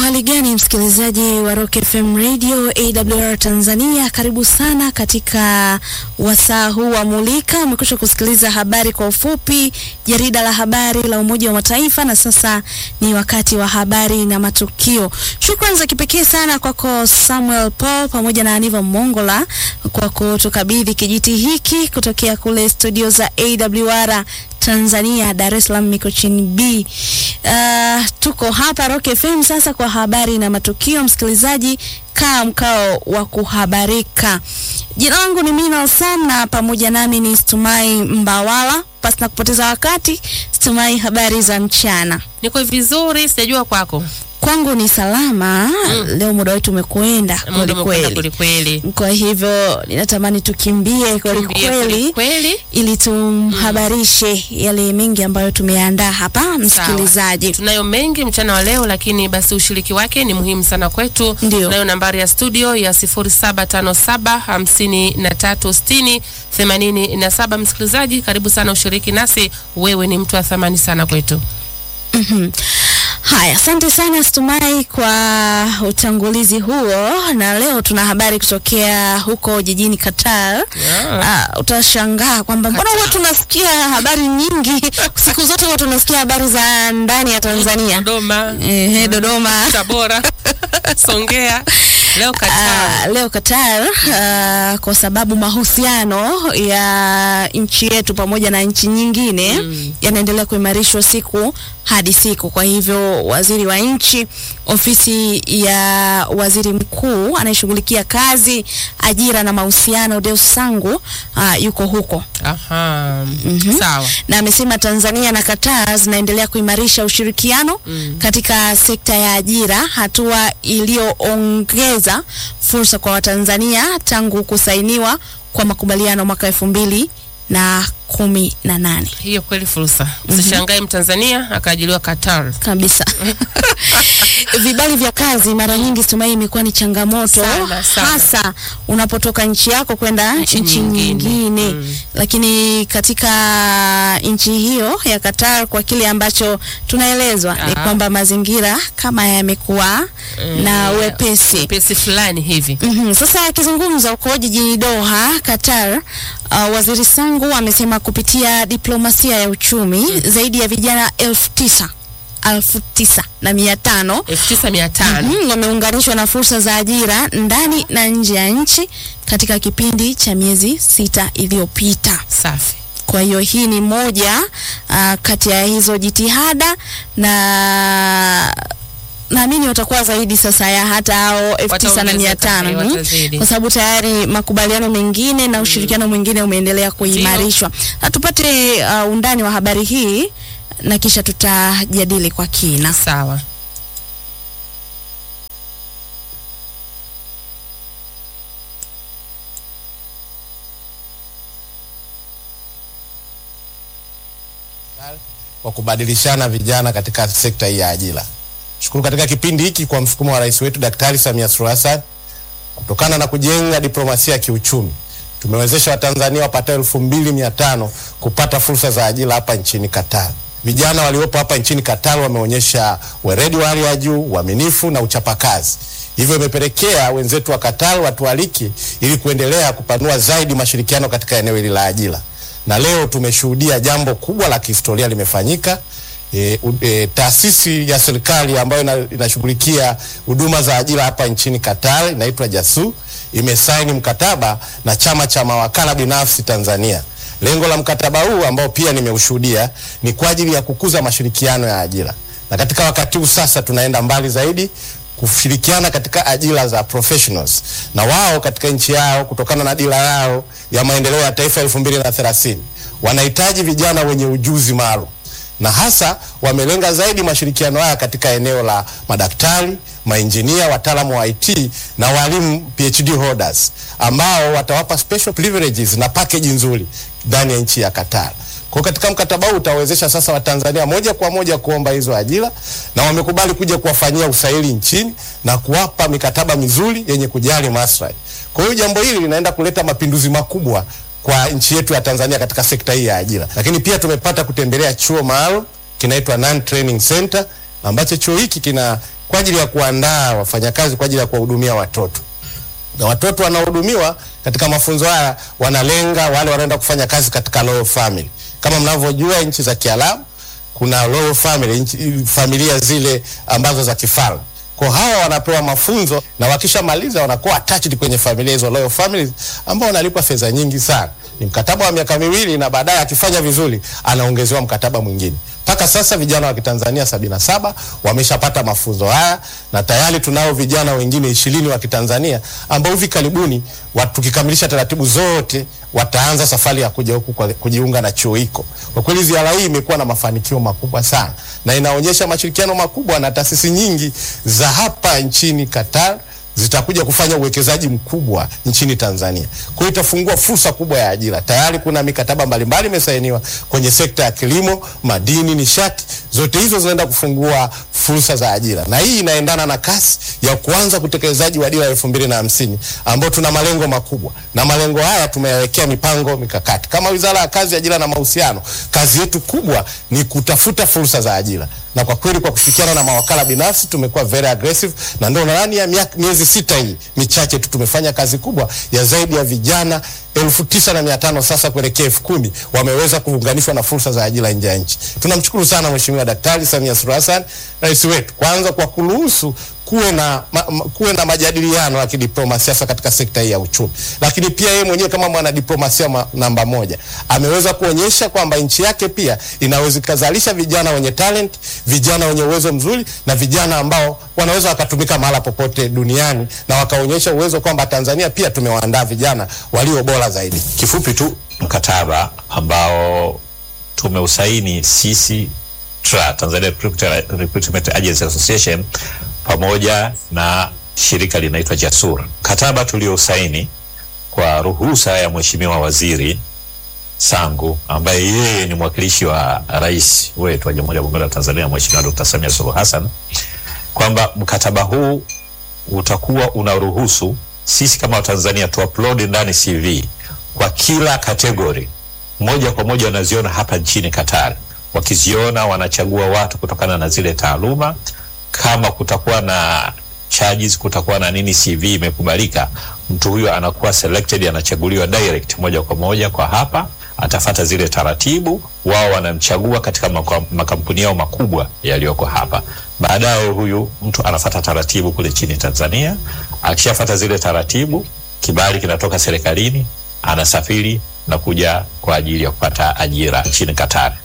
Uhali gani msikilizaji wa Rock FM Radio AWR Tanzania, karibu sana katika wasaa huu wa Mulika. Umekwisha kusikiliza habari kwa ufupi, jarida la habari la Umoja wa Mataifa, na sasa ni wakati wa habari na matukio. Shukrani za kipekee sana kwako Samuel Paul pamoja na Aniva Mongola kwa kutukabidhi kijiti hiki kutokea kule studio za AWR Tanzania, Dar es Salaam, Mikochini B. Uh, tuko hapa Rock FM sasa kwa habari na matukio. Msikilizaji, kaa mkao wa kuhabarika. Jina langu ni Mina Sam na pamoja nami ni Stumai Mbawala. Pasi na kupoteza wakati, Stumai, habari za mchana? Niko vizuri, sijajua kwako. Kwangu ni salama. Mm. Leo muda wetu umekwenda Muda kweli umekwenda kweli, kweli kweli. kwa hivyo ninatamani tukimbie kweli Kimbie kweli kweli. ili tumhabarishe yale mengi ambayo tumeandaa hapa msikilizaji. Tunayo mengi mchana wa leo, lakini basi ushiriki wake ni muhimu sana kwetu. Ndio. Tunayo nambari ya studio ya 0757536087. Msikilizaji, karibu sana ushiriki nasi, wewe ni mtu wa thamani sana kwetu. Mhm. Haya, asante sana Stumai kwa utangulizi huo, na leo tuna habari kutokea huko jijini Qatar. Yeah. Ah, utashangaa kwamba mbona huwa tunasikia habari nyingi siku zote huwa tunasikia habari za ndani ya Tanzania. Dodoma, Ehe, Dodoma. Tabora, Songea, leo Qatar. Ah, leo Qatar ah, kwa sababu mahusiano ya nchi yetu pamoja na nchi nyingine yanaendelea kuimarishwa siku hadi siku. Kwa hivyo waziri wa nchi ofisi ya waziri mkuu anayeshughulikia kazi, ajira na mahusiano Deus Sangu ah, yuko huko Aha. Sawa. na amesema Tanzania na Qatar zinaendelea kuimarisha ushirikiano katika sekta ya ajira, hatua iliyoongeza fursa kwa Watanzania tangu kusainiwa kwa makubaliano mwaka elfu mbili na kumi na nane Hiyo kweli fursa. Usishangae Mtanzania akaajiliwa Qatar. kabisa. Vibali vya kazi mara nyingi Stumai imekuwa ni changamoto Sana, sana. hasa unapotoka nchi yako kwenda Nchi nchi nyingine. nyingine, Mm. lakini katika nchi hiyo ya Qatar, kwa kile ambacho tunaelezwa ni Ah. kwamba mazingira kama yamekuwa na Eh, wepesi. Wepesi fulani hivi. Mhm. Sasa akizungumza huko jijini Doha, Qatar, uh, waziri Sangu amesema kupitia diplomasia ya uchumi zaidi ya vijana elfu tisa elfu tisa na mia tano 9500. Mhm, wameunganishwa na fursa za ajira ndani na nje ya nchi katika kipindi cha miezi sita iliyopita. Safi. Kwa hiyo hii ni moja uh, kati ya hizo jitihada na naamini watakuwa zaidi sasa ya hata hao elfu tisa na mia Wataongezeka, tano eh, mhm. watazidi. kwa sababu tayari makubaliano mengine na ushirikiano mwingine umeendelea kuimarishwa. Na tupate uh, undani wa habari hii na kisha tutajadili kwa kina. Sawa. kwa kubadilishana vijana katika sekta hii ya ajira. Shukuru katika kipindi hiki kwa msukumo wa rais wetu Daktari Samia Suluhu Hassan, kutokana na kujenga diplomasia ya kiuchumi, tumewezesha Watanzania wapatao elfu mbili mia tano kupata fursa za ajira hapa nchini Qatar. Vijana waliopo hapa nchini Qatar wameonyesha weledi wa hali ya juu, uaminifu na uchapakazi. Hivyo imepelekea wenzetu wa Qatar watualiki ili kuendelea kupanua zaidi mashirikiano katika eneo hili la ajira na leo tumeshuhudia jambo kubwa la kihistoria limefanyika. E, u- e, taasisi ya serikali ambayo ina- inashughulikia huduma za ajira hapa nchini Qatar inaitwa JASU imesaini mkataba na chama cha mawakala binafsi Tanzania. Lengo la mkataba huu ambao pia nimeushuhudia ni kwa ajili ya kukuza mashirikiano ya ajira, na katika wakati huu sasa tunaenda mbali zaidi kushirikiana katika ajira za professionals na wao katika nchi yao kutokana na dira yao ya maendeleo ya taifa elfu mbili na thelathini wanahitaji vijana wenye ujuzi maalum na hasa wamelenga zaidi mashirikiano haya katika eneo la madaktari, mainjinia, wataalamu wa IT na walimu PhD holders ambao watawapa special privileges na package nzuri ndani ya nchi ya Qatar. Kwa hiyo katika mkataba huu utawezesha sasa Watanzania moja kwa moja kuomba hizo ajira na wamekubali kuja kuwafanyia usaili nchini na kuwapa mikataba mizuri yenye kujali maslahi. Kwa hiyo jambo hili linaenda kuleta mapinduzi makubwa kwa nchi yetu ya Tanzania katika sekta hii ya ajira. Lakini pia tumepata kutembelea chuo maalum kinaitwa Non Training Center ambacho chuo hiki kina kwa ajili ya kuandaa wafanyakazi kwa ajili ya kuwahudumia watoto na watoto wanaohudumiwa katika mafunzo haya wanalenga wale wanaenda kufanya kazi katika royal family. Kama mnavyojua nchi za Kiarabu kuna royal family, nchi, familia zile ambazo za kifalme. Kwa hawa wanapewa mafunzo na wakishamaliza wanakuwa attached kwenye familia hizo royal families ambao wanalipwa fedha nyingi sana. Ni mkataba wa miaka miwili na baadaye akifanya vizuri anaongezewa mkataba mwingine. Mpaka sasa vijana wa Kitanzania sabini na saba wameshapata mafunzo haya na tayari tunao vijana wengine ishirini wa Kitanzania ambao hivi karibuni wa- tukikamilisha taratibu zote wataanza safari ya kuja huku kwa- kujiunga na chuo hiko. Kwa kweli ziara hii imekuwa na mafanikio makubwa sana na inaonyesha mashirikiano makubwa na taasisi nyingi za hapa nchini Qatar zitakuja kufanya uwekezaji mkubwa nchini Tanzania. Kwa hiyo itafungua fursa kubwa ya ajira. Tayari kuna mikataba mbalimbali imesainiwa kwenye sekta ya kilimo, madini, nishati. Zote hizo zinaenda kufungua fursa za ajira, na hii inaendana na kasi ya kuanza utekelezaji wa dira ya elfu mbili na hamsini ambao tuna malengo makubwa, na malengo haya tumeyawekea mipango mikakati. Kama Wizara ya Kazi, Ajira na Mahusiano, kazi yetu kubwa ni kutafuta fursa za ajira na kwa kweli kwa kushirikiana na mawakala binafsi tumekuwa very aggressive, na ndio ndani ya miaka- miezi sita hii michache tu tumefanya kazi kubwa ya zaidi ya vijana elfu tisa na mia tano sasa kuelekea elfu kumi wameweza kuunganishwa na fursa za ajira nje ya nchi. Tunamshukuru sana Mheshimiwa Daktari Samia Suluhu Hassan, rais wetu, kwanza kwa kuruhusu kuwe na, ma, ma, kuwe na majadiliano ya kidiplomasia hasa katika sekta hii ya uchumi, lakini pia yeye mwenyewe kama mwanadiplomasia ma, namba moja ameweza kuonyesha kwamba nchi yake pia inaweza ikazalisha vijana wenye talent, vijana wenye uwezo mzuri na vijana ambao wanaweza wakatumika mahala popote duniani na wakaonyesha uwezo kwamba Tanzania pia tumewaandaa vijana walio bora zaidi. Kifupi tu mkataba ambao tumeusaini sisi TRA, Tanzania Recruitment Recruitment Agency Association pamoja na shirika linaitwa Jasur. Mkataba tuliousaini kwa ruhusa ya Mheshimiwa Waziri Sangu ambaye yeye ni mwakilishi wa rais wetu wa Jamhuri ya Muungano wa Tanzania Mheshimiwa Dr. Samia Suluhu Hassan kwamba mkataba huu utakuwa unaruhusu sisi kama Watanzania tu upload ndani CV kwa kila kategori moja kwa moja wanaziona hapa nchini Qatar. Wakiziona wanachagua watu kutokana na zile taaluma. Kama kutakuwa na charges, kutakuwa na nini, CV imekubalika, mtu huyo anakuwa selected, anachaguliwa direct moja kwa moja kwa hapa, atafata zile taratibu, wao wanamchagua katika maka- makampuni yao makubwa yaliyoko hapa. Baadaye huyu mtu anafata taratibu kule nchini Tanzania. Akishafata zile taratibu, kibali kinatoka serikalini, anasafiri na kuja kwa ajili ya kupata ajira nchini Qatar.